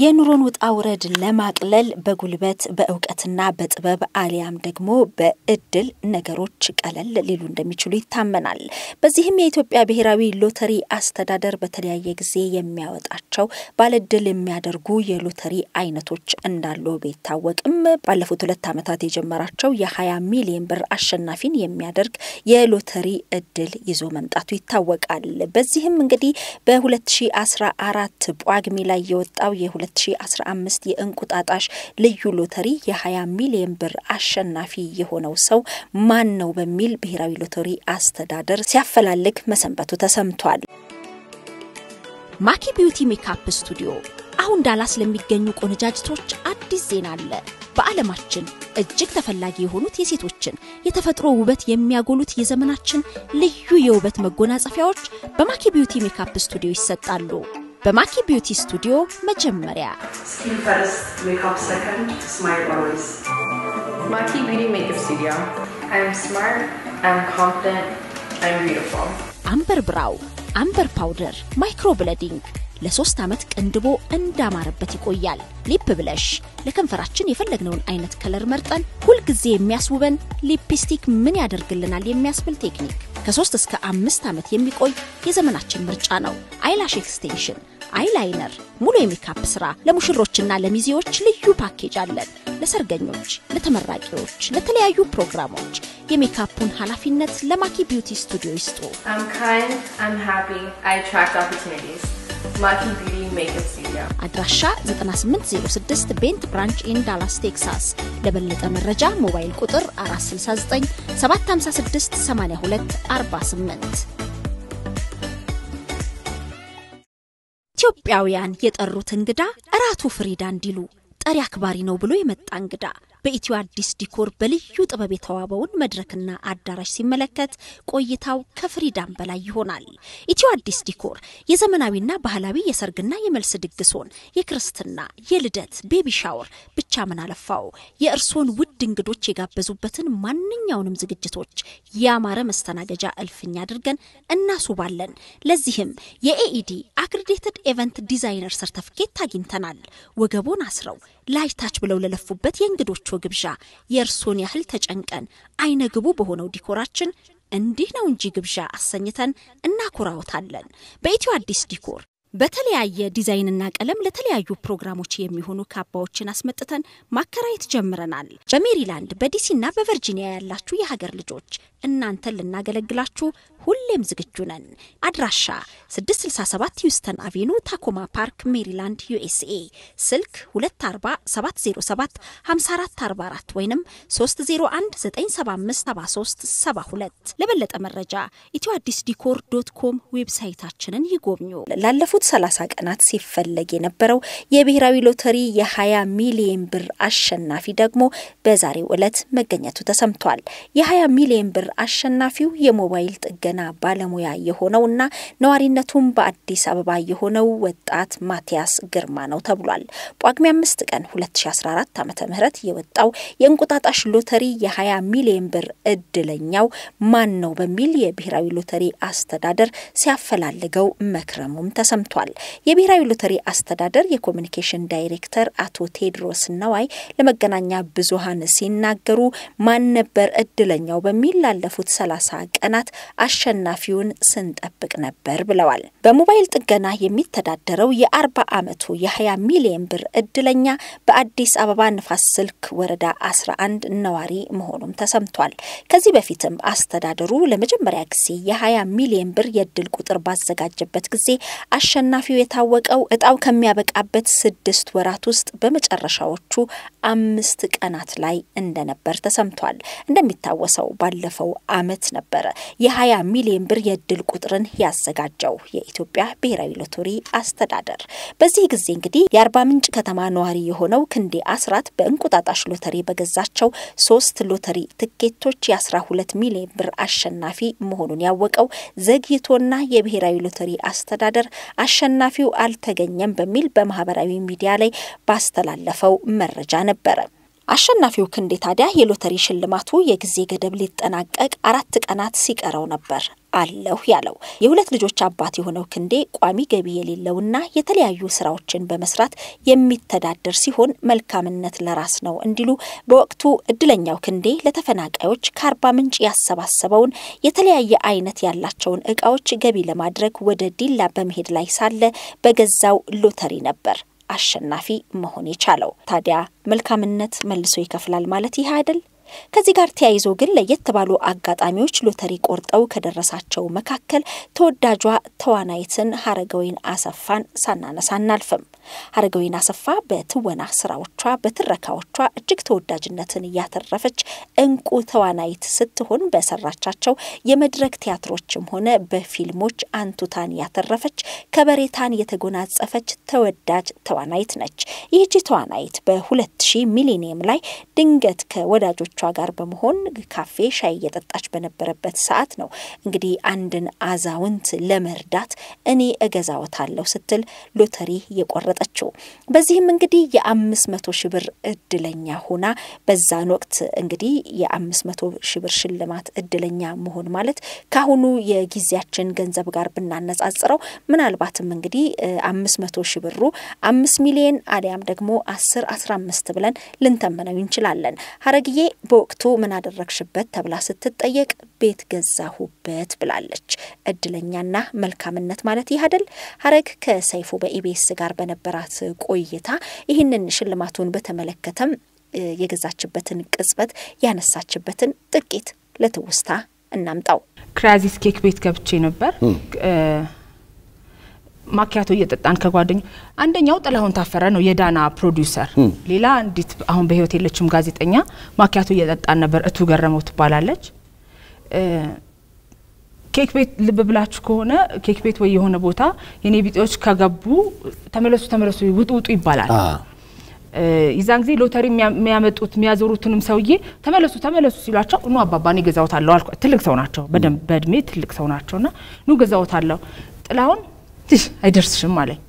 የኑሮን ውጣ ውረድ ለማቅለል በጉልበት በእውቀትና በጥበብ አሊያም ደግሞ በእድል ነገሮች ቀለል ሊሉ እንደሚችሉ ይታመናል። በዚህም የኢትዮጵያ ብሔራዊ ሎተሪ አስተዳደር በተለያየ ጊዜ የሚያወጣቸው ባለእድል የሚያደርጉ የሎተሪ አይነቶች እንዳሉ ቢታወቅም ባለፉት ሁለት ዓመታት የጀመራቸው የ20 ሚሊዮን ብር አሸናፊን የሚያደርግ የሎተሪ እድል ይዞ መምጣቱ ይታወቃል። በዚህም እንግዲህ በ2014 ጳጉሜ ላይ የወጣው የ2015 የእንቁጣጣሽ ልዩ ሎተሪ የ20 ሚሊዮን ብር አሸናፊ የሆነው ሰው ማን ነው በሚል ብሔራዊ ሎተሪ አስተዳደር ሲያፈላልግ መሰንበቱ ተሰምቷል። ማኪ ቢዩቲ ሜካፕ ስቱዲዮ አሁን ዳላስ ለሚገኙ ቆነጃጅቶች አዲስ ዜና አለ። በዓለማችን እጅግ ተፈላጊ የሆኑት የሴቶችን የተፈጥሮ ውበት የሚያጎሉት የዘመናችን ልዩ የውበት መጎናጸፊያዎች በማኪ ቢዩቲ ሜካፕ ስቱዲዮ ይሰጣሉ። በማኪ ቢዩቲ ስቱዲዮ መጀመሪያ Skin first, makeup second, smile always. Maki Beauty Makeup Studio. I'm smart, I'm confident, I'm beautiful. አምበር ብራው፣ አምበር ፓውደር፣ ማይክሮ ብለዲንግ ለሶስት ዓመት ቅንድቦ እንዳማረበት ይቆያል። ሊፕ ብለሽ ለከንፈራችን የፈለግነውን አይነት ከለር መርጠን ሁልጊዜ የሚያስውበን ሊፕስቲክ ምን ያደርግልናል የሚያስብል ቴክኒክ ከሶስት እስከ አምስት ዓመት የሚቆይ የዘመናችን ምርጫ ነው። አይላሽ ኤክስቴንሽን፣ አይላይነር፣ ሙሉ የሜካፕ ስራ ለሙሽሮችና ለሚዜዎች ልዩ ፓኬጅ አለን። ለሰርገኞች፣ ለተመራቂዎች፣ ለተለያዩ ፕሮግራሞች የሜካፑን ኃላፊነት ለማኪ ቢዩቲ ስቱዲዮ ይስጡ። I'm kind, I'm happy, I attract opportunities. Maki Beauty Makeup Studio. አድራሻ 9806 ቤንት ብራንች ኢን ዳላስ ቴክሳስ። ለበለጠ መረጃ ሞባይል ቁጥር 469 756 82 48 ኢትዮጵያውያን የጠሩት እንግዳ እራቱ ፍሪዳ እንዲሉ ጠሪ አክባሪ ነው ብሎ የመጣ እንግዳ በኢትዮ አዲስ ዲኮር በልዩ ጥበብ የተዋበውን መድረክና አዳራሽ ሲመለከት ቆይታው ከፍሪዳም በላይ ይሆናል። ኢትዮ አዲስ ዲኮር የዘመናዊና ባህላዊ የሰርግና የመልስ ድግሶን፣ የክርስትና፣ የልደት፣ ቤቢ ሻወር ብቻ ምን አለፋው የእርሶን ውድ እንግዶች የጋበዙበትን ማንኛውንም ዝግጅቶች ያማረ መስተናገጃ እልፍኝ አድርገን እናስውባለን። ለዚህም የኤኢዲ አክሬዲትድ ኤቨንት ዲዛይነር ሰርተፍኬት አግኝተናል። ወገቦን አስረው ላይታች ብለው ለለፉበት የእንግዶቹ ግብዣ የእርሶን ያህል ተጨንቀን አይነ ግቡ በሆነው ዲኮራችን እንዲህ ነው እንጂ ግብዣ አሰኝተን እናኮራዎታለን። በኢትዮ አዲስ ዲኮር በተለያየ ዲዛይንና ቀለም ለተለያዩ ፕሮግራሞች የሚሆኑ ካባዎችን አስመጥተን ማከራየት ጀምረናል። በሜሪላንድ በዲሲና በቨርጂኒያ ያላችሁ የሀገር ልጆች እናንተን ልናገለግላችሁ ሁሌም ዝግጁ ነን። አድራሻ 667 ሂውስተን አቬኑ ታኮማ ፓርክ ሜሪላንድ ዩኤስኤ፣ ስልክ 240707 5444 ወይም 3019757372 ለበለጠ መረጃ ኢትዮ አዲስ ዲኮር ዶት ኮም ዌብሳይታችንን ይጎብኙ። ላለፉት 30 ቀናት ሲፈለግ የነበረው የብሔራዊ ሎተሪ የ20 ሚሊዮን ብር አሸናፊ ደግሞ በዛሬው ዕለት መገኘቱ ተሰምቷል። የ20 ሚሊዮን ብር አሸናፊው የሞባይል ጥገና ባለሙያ የሆነው እና ነዋሪነቱም በአዲስ አበባ የሆነው ወጣት ማቲያስ ግርማ ነው ተብሏል። ጳጉሜ አምስት ቀን 2014 ዓ ም የወጣው የእንቁጣጣሽ ሎተሪ የ20 ሚሊዮን ብር እድለኛው ማን ነው በሚል የብሔራዊ ሎተሪ አስተዳደር ሲያፈላልገው መክረሙም ተሰምቷል። የብሔራዊ ሎተሪ አስተዳደር የኮሚኒኬሽን ዳይሬክተር አቶ ቴድሮስ ነዋይ ለመገናኛ ብዙሃን ሲናገሩ ማን ነበር እድለኛው በሚል ላለፉት 30 ቀናት አሸናፊውን ስንጠብቅ ነበር ብለዋል። በሞባይል ጥገና የሚተዳደረው የ40 ዓመቱ የ20 ሚሊዮን ብር እድለኛ በአዲስ አበባ ንፋስ ስልክ ወረዳ 11 ነዋሪ መሆኑም ተሰምቷል። ከዚህ በፊትም አስተዳደሩ ለመጀመሪያ ጊዜ የ20 ሚሊዮን ብር የእድል ቁጥር ባዘጋጀበት ጊዜ አሸናፊው የታወቀው እጣው ከሚያበቃበት ስድስት ወራት ውስጥ በመጨረሻዎቹ አምስት ቀናት ላይ እንደነበር ተሰምቷል። እንደሚታወሰው ባለፈው ዓመት ነበረ የ20 ሚሊዮን ብር የእድል ቁጥርን ያዘጋጀው የኢትዮጵያ ብሔራዊ ሎተሪ አስተዳደር። በዚህ ጊዜ እንግዲህ የአርባ ምንጭ ከተማ ነዋሪ የሆነው ክንዴ አስራት በእንቁጣጣሽ ሎተሪ በገዛቸው ሶስት ሎተሪ ትኬቶች የ12 ሚሊዮን ብር አሸናፊ መሆኑን ያወቀው ዘግይቶና የብሔራዊ ሎተሪ አስተዳደር አሸናፊው አልተገኘም በሚል በማህበራዊ ሚዲያ ላይ ባስተላለፈው መረጃ ነበረ። አሸናፊው ክንዴ ታዲያ የሎተሪ ሽልማቱ የጊዜ ገደብ ሊጠናቀቅ አራት ቀናት ሲቀረው ነበር አለሁ ያለው የሁለት ልጆች አባት የሆነው ክንዴ ቋሚ ገቢ የሌለውና የተለያዩ ስራዎችን በመስራት የሚተዳደር ሲሆን መልካምነት ለራስ ነው እንዲሉ በወቅቱ እድለኛው ክንዴ ለተፈናቃዮች ከአርባ ምንጭ ያሰባሰበውን የተለያየ አይነት ያላቸውን እቃዎች ገቢ ለማድረግ ወደ ዲላ በመሄድ ላይ ሳለ በገዛው ሎተሪ ነበር አሸናፊ መሆን የቻለው። ታዲያ መልካምነት መልሶ ይከፍላል ማለት ይህ አይደል? ከዚህ ጋር ተያይዞ ግን ለየት ባሉ አጋጣሚዎች ሎተሪ ቆርጠው ከደረሳቸው መካከል ተወዳጇ ተዋናይትን ሀረገወይን አሰፋን ሳናነሳ አናልፍም። ሀረገወይን አሰፋ በትወና ስራዎቿ፣ በትረካዎቿ እጅግ ተወዳጅነትን እያተረፈች እንቁ ተዋናይት ስትሆን በሰራቻቸው የመድረክ ቲያትሮችም ሆነ በፊልሞች አንቱታን ያተረፈች ከበሬታን የተጎናጸፈች ተወዳጅ ተዋናይት ነች። ይህቺ ተዋናይት በ2000 ሚሊኒየም ላይ ድንገት ከወዳጆቿ ጋር በመሆን ካፌ ሻይ እየጠጣች በነበረበት ሰዓት ነው እንግዲህ አንድን አዛውንት ለመርዳት እኔ እገዛወታለሁ ስትል ሎተሪ የቆረጠችው። በዚህም እንግዲህ የአምስት መቶ ሺህ ብር እድለኛ ሆና በዛን ወቅት እንግዲህ የአምስት መቶ ሺህ ብር ሽልማት እድለኛ መሆን ማለት ከአሁኑ የጊዜያችን ገንዘብ ጋር ብናነጻጽረው ምናልባትም እንግዲህ አምስት መቶ ሺህ ብሩ አምስት ሚሊየን አሊያም ደግሞ አስር አስራ አምስት ብለን ልንተመነው እንችላለን። ሀረግዬ በወቅቱ ምን አደረግሽበት ተብላ ስትጠየቅ ቤት ገዛሁበት ብላለች። እድለኛና መልካምነት ማለት ይህ አይደል? ሀረግ ከሰይፉ በኢቢኤስ ጋር በነበራት ቆይታ ይህንን ሽልማቱን በተመለከተም የገዛችበትን ቅጽበት ያነሳችበትን ጥቂት ለትውስታ እናምጣው። ክራዚስ ኬክ ቤት ገብቼ ነበር ማኪያቶ እየጠጣን ከጓደኛ አንደኛው ጥላሁን ታፈረ ነው የዳና ፕሮዲውሰር። ሌላ እንዲት አሁን በህይወት የለችም ጋዜጠኛ። ማኪያቶ እየጠጣን ነበር። እቱ ገረመው ትባላለች። ኬክ ቤት ልብ ብላችሁ ከሆነ ኬክ ቤት ወይ የሆነ ቦታ የኔ ቢጤዎች ከገቡ ተመለሱ ተመለሱ ውጡ ውጡ ይባላል። የዛን ጊዜ ሎተሪ የሚያመጡት የሚያዞሩትንም ሰውዬ ተመለሱ ተመለሱ ሲሏቸው ኑ አባባኔ ገዛውታለሁ አልኳ። ትልቅ ሰው ናቸው፣ በደንብ በእድሜ ትልቅ ሰው ናቸውና ኑ ገዛውታለሁ ጥላሁን ትሽ አይደርስሽም አለኝ።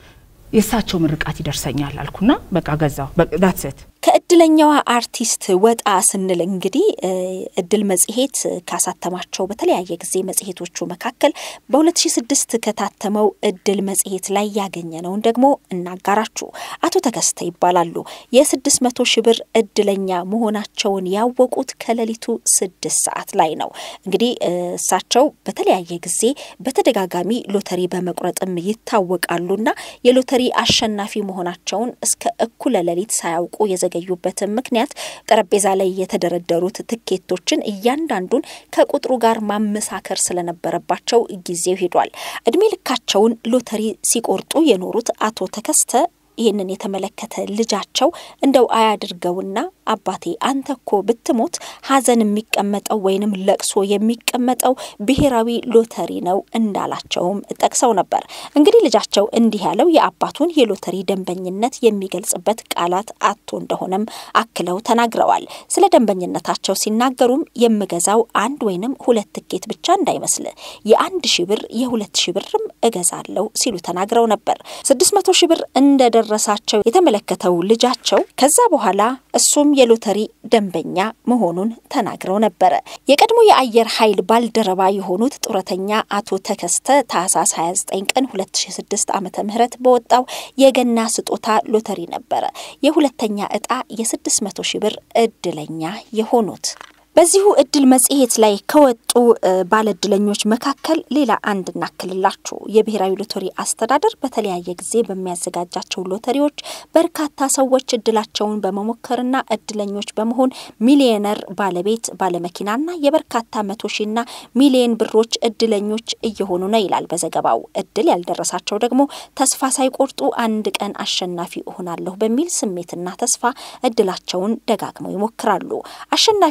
የእሳቸው ምርቃት ይደርሰኛል አልኩና በቃ ገዛው። ዳትሰት ከእድለኛዋ አርቲስት ወጣ ስንል እንግዲህ እድል መጽሔት ካሳተማቸው በተለያየ ጊዜ መጽሔቶቹ መካከል በ2006 ከታተመው እድል መጽሔት ላይ ያገኘነውን ደግሞ እናጋራችሁ። አቶ ተከስተ ይባላሉ። የ600 ሺህ ብር እድለኛ መሆናቸውን ያወቁት ከሌሊቱ ስድስት ሰዓት ላይ ነው። እንግዲህ እሳቸው በተለያየ ጊዜ በተደጋጋሚ ሎተሪ በመቁረጥም ይታወቃሉና የሎተሪ አሸናፊ መሆናቸውን እስከ እኩለ ሌሊት ሳያውቁ የዘገዩበትን ምክንያት ጠረጴዛ ላይ የተደረደሩት ትኬቶችን እያንዳንዱን ከቁጥሩ ጋር ማመሳከር ስለነበረባቸው ጊዜው ሄዷል። እድሜ ልካቸውን ሎተሪ ሲቆርጡ የኖሩት አቶ ተከስተ ይህንን የተመለከተ ልጃቸው እንደው አያድርገውና አባቴ አንተ እኮ ብትሞት ሐዘን የሚቀመጠው ወይንም ለቅሶ የሚቀመጠው ብሔራዊ ሎተሪ ነው እንዳላቸውም ጠቅሰው ነበር። እንግዲህ ልጃቸው እንዲህ ያለው የአባቱን የሎተሪ ደንበኝነት የሚገልጽበት ቃላት አቶ እንደሆነም አክለው ተናግረዋል። ስለ ደንበኝነታቸው ሲናገሩም የምገዛው አንድ ወይንም ሁለት ትኬት ብቻ እንዳይመስል የአንድ ሺ ብር የሁለት ሺ ብርም እገዛለሁ ሲሉ ተናግረው ነበር። ስድስት መቶ ሺ ብር እንደደረሳቸው የተመለከተው ልጃቸው ከዛ በኋላ እሱም የሎተሪ ደንበኛ መሆኑን ተናግረው ነበረ። የቀድሞ የአየር ኃይል ባልደረባ የሆኑት ጡረተኛ አቶ ተከስተ ታህሳስ 29 ቀን 2006 ዓ ም በወጣው የገና ስጦታ ሎተሪ ነበረ የሁለተኛ እጣ የ600 ሺህ ብር እድለኛ የሆኑት። በዚሁ እድል መጽሔት ላይ ከወጡ ባለእድለኞች መካከል ሌላ አንድ እናክልላችሁ። የብሔራዊ ሎተሪ አስተዳደር በተለያየ ጊዜ በሚያዘጋጃቸው ሎተሪዎች በርካታ ሰዎች እድላቸውን በመሞከርና እድለኞች በመሆን ሚሊዮነር ባለቤት ባለመኪናና የበርካታ መቶ ሺና ሚሊዮን ብሮች እድለኞች እየሆኑ ነው ይላል በዘገባው። እድል ያልደረሳቸው ደግሞ ተስፋ ሳይቆርጡ አንድ ቀን አሸናፊ እሆናለሁ በሚል ስሜትና ተስፋ እድላቸውን ደጋግመው ይሞክራሉ። አሸናፊ የሆኑ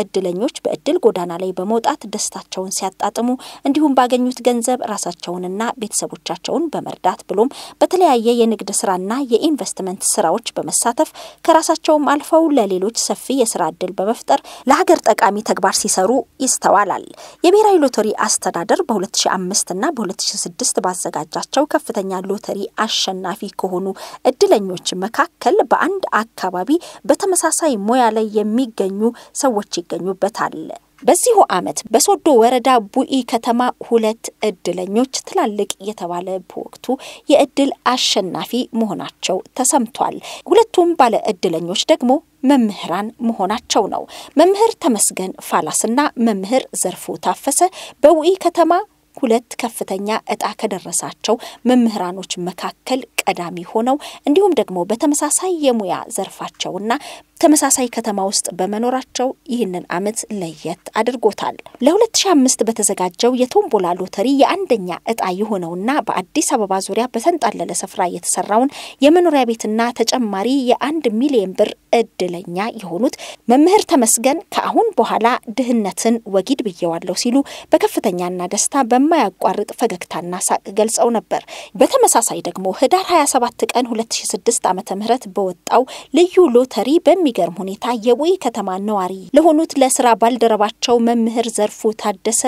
እድለኞች በእድል ጎዳና ላይ በመውጣት ደስታቸውን ሲያጣጥሙ እንዲሁም ባገኙት ገንዘብ ራሳቸውንና ቤተሰቦቻቸውን በመርዳት ብሎም በተለያየ የንግድ ስራና የኢንቨስትመንት ስራዎች በመሳተፍ ከራሳቸውም አልፈው ለሌሎች ሰፊ የስራ እድል በመፍጠር ለሀገር ጠቃሚ ተግባር ሲሰሩ ይስተዋላል። የብሔራዊ ሎተሪ አስተዳደር በ2005 እና በ2006 ባዘጋጃቸው ከፍተኛ ሎተሪ አሸናፊ ከሆኑ እድለኞች መካከል በአንድ አካባቢ በተመሳሳይ ሙያ ላይ የሚገኙ ሰዎች ይገኙበታል። በዚሁ ዓመት በሶዶ ወረዳ ቡኢ ከተማ ሁለት እድለኞች ትላልቅ የተባለ በወቅቱ የእድል አሸናፊ መሆናቸው ተሰምቷል። ሁለቱም ባለ እድለኞች ደግሞ መምህራን መሆናቸው ነው። መምህር ተመስገን ፋላስና መምህር ዘርፉ ታፈሰ በውኢ ከተማ ሁለት ከፍተኛ እጣ ከደረሳቸው መምህራኖች መካከል ቀዳሚ ሆነው እንዲሁም ደግሞ በተመሳሳይ የሙያ ዘርፋቸውና ተመሳሳይ ከተማ ውስጥ በመኖራቸው ይህንን ዓመት ለየት አድርጎታል። ለ2005 በተዘጋጀው የቶምቦላ ሎተሪ የአንደኛ እጣ የሆነውና በአዲስ አበባ ዙሪያ በተንጣለለ ስፍራ የተሰራውን የመኖሪያ ቤትና ተጨማሪ የአንድ ሚሊዮን ብር እድለኛ የሆኑት መምህር ተመስገን ከአሁን በኋላ ድህነትን ወጊድ ብየዋለሁ ሲሉ በከፍተኛና ደስታ በማያቋርጥ ፈገግታና ሳቅ ገልጸው ነበር። በተመሳሳይ ደግሞ ህዳር 27 ቀን 2006 ዓ ም በወጣው ልዩ ሎተሪ በሚገርም ሁኔታ የቡኢ ከተማ ነዋሪ ለሆኑት ለስራ ባልደረባቸው መምህር ዘርፉ ታደሰ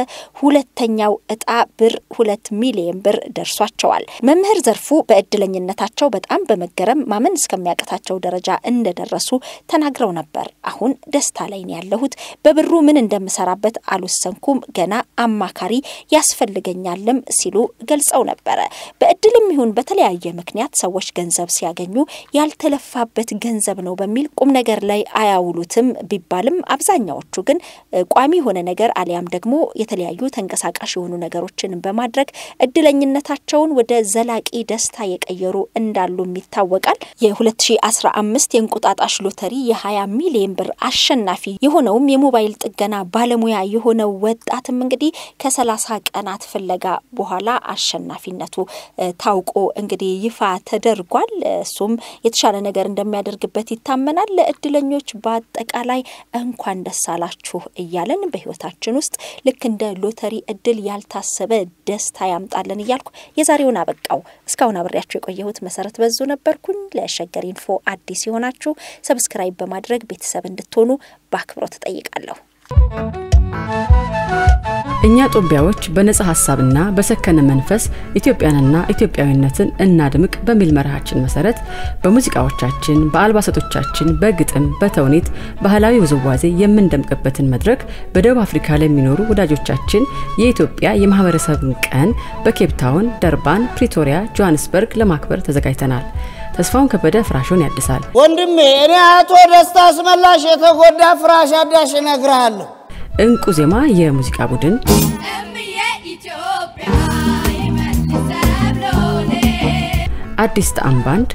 ሁለተኛው እጣ ብር ሁለት ሚሊዮን ብር ደርሷቸዋል። መምህር ዘርፉ በእድለኝነታቸው በጣም በመገረም ማመን እስከሚያቅታቸው ደረጃ እንደደረሱ ተናግረው ነበር። አሁን ደስታ ላይ ነው ያለሁት። በብሩ ምን እንደምሰራበት አልወሰንኩም። ገና አማካሪ ያስፈልገኛልም ሲሉ ገልጸው ነበረ። በእድልም ይሁን በተለያየ ምክንያት ሰዎች ገንዘብ ሲያገኙ ያልተለፋበት ገንዘብ ነው በሚል ቁም ነገር ላይ አያውሉትም ቢባልም አብዛኛዎቹ ግን ቋሚ የሆነ ነገር አሊያም ደግሞ የተለያዩ ተንቀሳቃሽ የሆኑ ነገሮችን በማድረግ እድለኝነታቸውን ወደ ዘላቂ ደስታ የቀየሩ እንዳሉም ይታወቃል። የ2015 የእንቁጣጣሽ ሎተሪ የ20 ሚሊዮን ብር አሸናፊ የሆነውም የሞባይል ጥገና ባለሙያ የሆነው ወጣትም እንግዲህ ከ30 ቀናት ፍለጋ በኋላ አሸናፊነቱ ታውቆ እንግዲህ ይፋ ተደርጓል። እሱም የተሻለ ነገር እንደሚያደርግበት ይታመናል። ለእድለኞች በአጠቃላይ እንኳን ደስ አላችሁ እያለን በህይወታችን ውስጥ ልክ እንደ ሎተሪ እድል ያልታሰበ ደስታ ያምጣለን እያልኩ የዛሬውን አበቃው። እስካሁን አብሬያችሁ የቆየሁት መሰረት በዙ ነበርኩኝ። ለሸገር ኢንፎ አዲስ የሆናችሁ ሰብስክራይብ በማድረግ ቤተሰብ እንድትሆኑ በአክብሮት እጠይቃለሁ። እኛ ጦቢያዎች በነጻ ሀሳብና በሰከነ መንፈስ ኢትዮጵያንና ኢትዮጵያዊነትን እናድምቅ በሚል መርሃችን መሰረት በሙዚቃዎቻችን፣ በአልባሳቶቻችን፣ በግጥም፣ በተውኔት ባህላዊ ውዝዋዜ የምንደምቅበትን መድረክ በደቡብ አፍሪካ ለሚኖሩ ወዳጆቻችን የኢትዮጵያ የማህበረሰብን ቀን በኬፕታውን፣ ደርባን፣ ፕሪቶሪያ፣ ጆሃንስበርግ ለማክበር ተዘጋጅተናል። ተስፋውን ከበደ ፍራሹን ያድሳል። ወንድሜ እኔ አቶ ደስታ አስመላሽ የተጎዳ ፍራሽ አዳሽ እነግርሃለሁ። እንቁ ዜማ የሙዚቃ ቡድን አዲስ ጣዕም ባንድ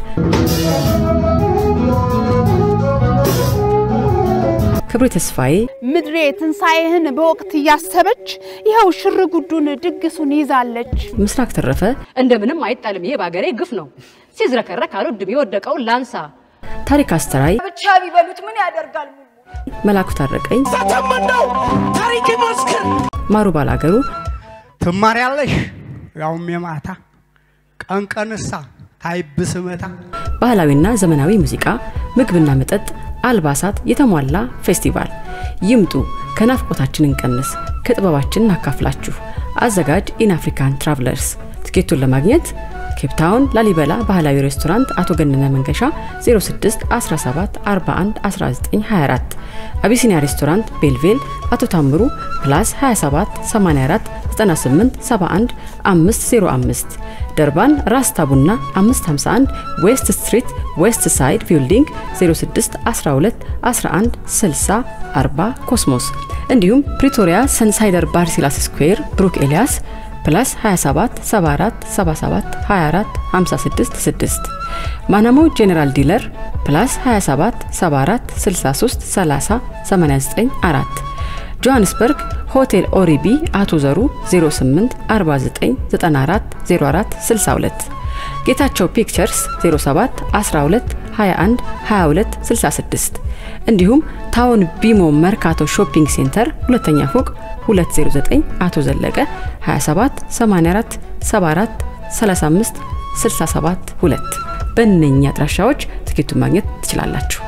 ክብሬ ተስፋዬ ምድሬ ትንሣኤህን በወቅት እያሰበች ይኸው ሽር ጉዱን ድግሱን ይዛለች። ምስራቅ ተረፈ እንደምንም አይጣልም። ይሄ በአገሬ ግፍ ነው። ሲዝረከረክ አልወድም የወደቀውን ላንሳ። ታሪክ አስተራይ ብቻ ቢበሉት ምን ያደርጋል? መላኩ ታረቀኝ ተተመነው ታሪክ ይመስክር። ማሩ ባላገሩ ትማሪያለሽ ያውም የማታ ቀን ቀንሳ ታይብስ መታ ባህላዊና ዘመናዊ ሙዚቃ፣ ምግብና መጠጥ፣ አልባሳት የተሟላ ፌስቲቫል። ይምጡ፣ ከናፍቆታችን እንቀንስ፣ ከጥበባችን እናካፍላችሁ። አዘጋጅ ኢን አፍሪካን ትራቭለርስ። ትኬቱን ለማግኘት ኬፕታውን ላሊበላ ባህላዊ ሬስቶራንት አቶ ገነነ መንገሻ 06 17 41 1924 አቢሲኒያ ሬስቶራንት ቤልቬል አቶ ታምሩ ፕላስ 27 84 98 71 505 ደርባን ራስታ ቡና 551 ዌስት ስትሪት ዌስት ሳይድ ቢልዲንግ 06 12 11 60 40 ኮስሞስ እንዲሁም ፕሪቶሪያ ሰንሳይደር ባርሲላስ ስኩዌር ብሩክ ኤልያስ ፕላስ 27 74 77 24 56 6 ማናሞ ጄኔራል ዲለር ፕላስ 27 74 63 30 89 4 ጆሃንስበርግ ሆቴል ኦሪቢ አቶ ዘሩ 08 49 94 04 62 ጌታቸው ፒክቸርስ 07 12 21 22 66 እንዲሁም ታውን ቢሞ መርካቶ ሾፒንግ ሴንተር ሁለተኛ ፎቅ 209 አቶ ዘለቀ 27 84 74 35 67 2 በእነኛ አድራሻዎች ትኬቱን ማግኘት ትችላላችሁ።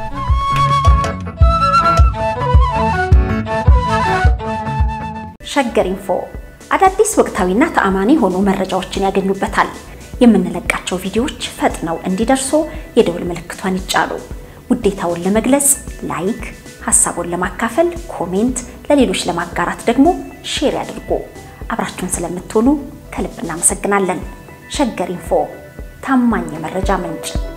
ሸገር ኢንፎ አዳዲስ ወቅታዊና ተአማኒ የሆኑ መረጃዎችን ያገኙበታል። የምንለቃቸው ቪዲዮዎች ፈጥነው እንዲደርሱ የደውል ምልክቷን ይጫኑ። ውዴታውን ለመግለጽ ላይክ፣ ሀሳቡን ለማካፈል ኮሜንት፣ ለሌሎች ለማጋራት ደግሞ ሼር ያድርጉ። አብራችሁን ስለምትሆኑ ከልብ እናመሰግናለን። ሸገር ኢንፎ ታማኝ የመረጃ ምንጭ